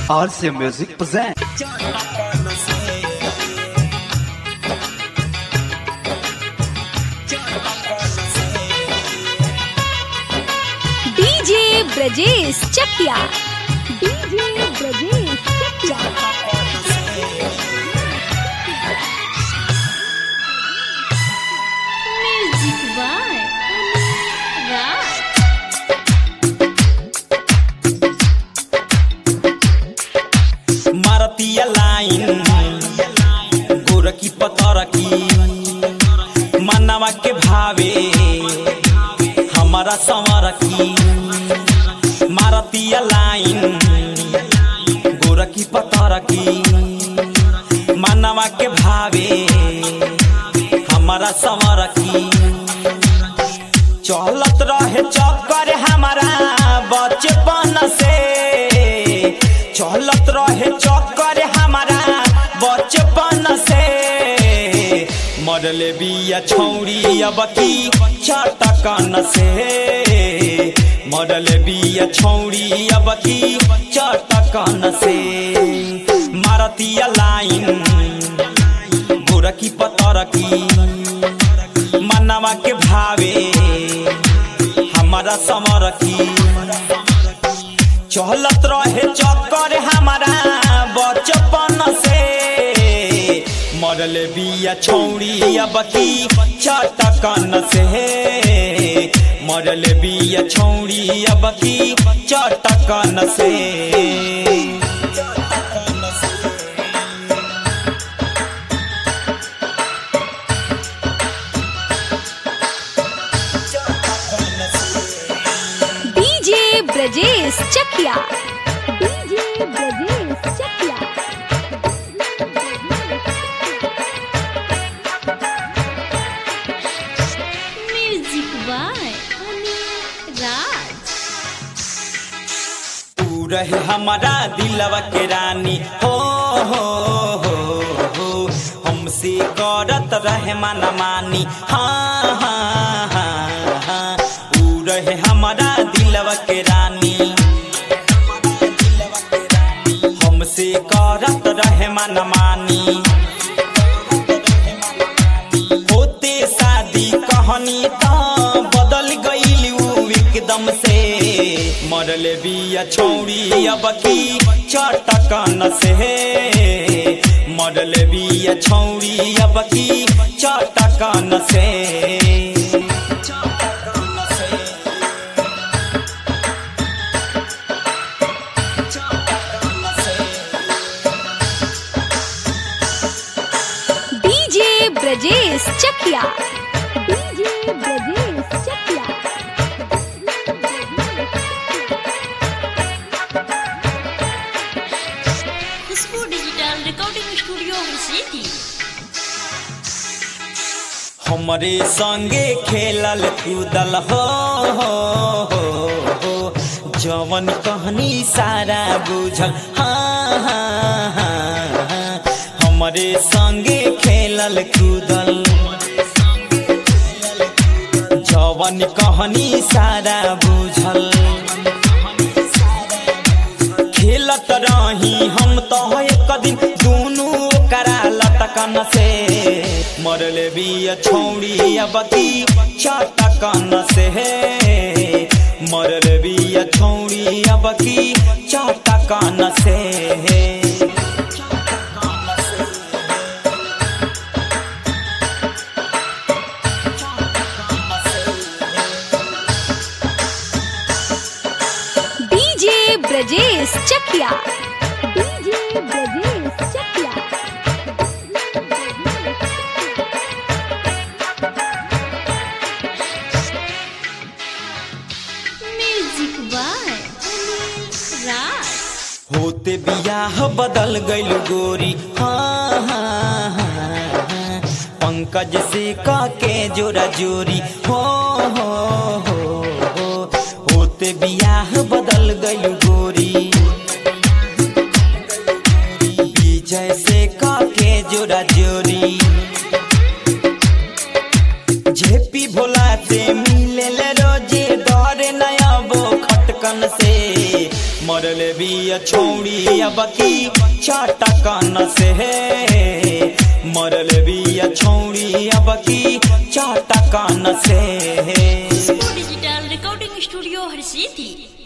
RCA Music present. DJ Brajesh Chakiya DJ Brajesh Chakiya music by Raj मारतीय लाइन गोरकी पतरकी मनवा के भावे हमारा संवरकी मारतीय लाइन गोरकी पतरकी मनवा के भावे हमारा संवरकी चलत रहे चक्कर हमारा बचपन से चलत रहे चक्कर हमारा बचपन से मरले बिया छौरी अब की चटकन से मरले बिया छौरी अब की चटकन से मारतीय लाइन गोरकी पतरकी मनवा के भावे हमारा समरकी चलत रहे चक्कर हमारा बचपन से मरले बिया छौरी अब की चटकन से मरले बिया छौरी अब की चटकन से DJ Brajesh Chakiya DJ Brajesh Chakiya music by Raj तू रहे हमारा दिलवा के रानी हो हो हो हो हमसे करत रहे माना मानी हाँ हाँ हाँ हाँ तू रहे हमारा दिलवा के रानी हमसे करत रहे माना मानी होते शादी कहानी त बदल गईल उ एकदम से मरले बिया छौरी अब की चटकन से मरले बिया छौरी अब की चटकन से DJ Brajesh Chakiya DJ Brajesh Chakiya Khushboo digital recording studio city हमरे संगे खेलल कूदल हो हो हो हो जवन कहनी सारा बुझल हाँ हाँ हाँ हाँ। हमरे संगे खेलल कूदल जवन कहनी सारा बुझल खेलत रही हम तो एक दिन दोनों करा लटकन से मरले बिया छौड़ी अब की चटकन से मरले बिया छौड़ी अब की चटकन से DJ Brajesh Chakiya DJ Brajesh Chakiya music by Raj होते बियाह बदल गइल गोरी हाँ हाँ हाँ हाँ। पंकज से का के जोरा जोरी हो हो हो हो होते बियाह बदल गइल गोरी विजय से का के जोरा जोरी झेपी भोला से मिले रोजे डरे नया बो खटकन से मरल बिया बिया छौड़ी अब की चाटा कान से मरल बिया छौड़ी अब की चाटा कान से खुशबू डिजिटल रिकॉर्डिंग स्टूडियो हर सिटी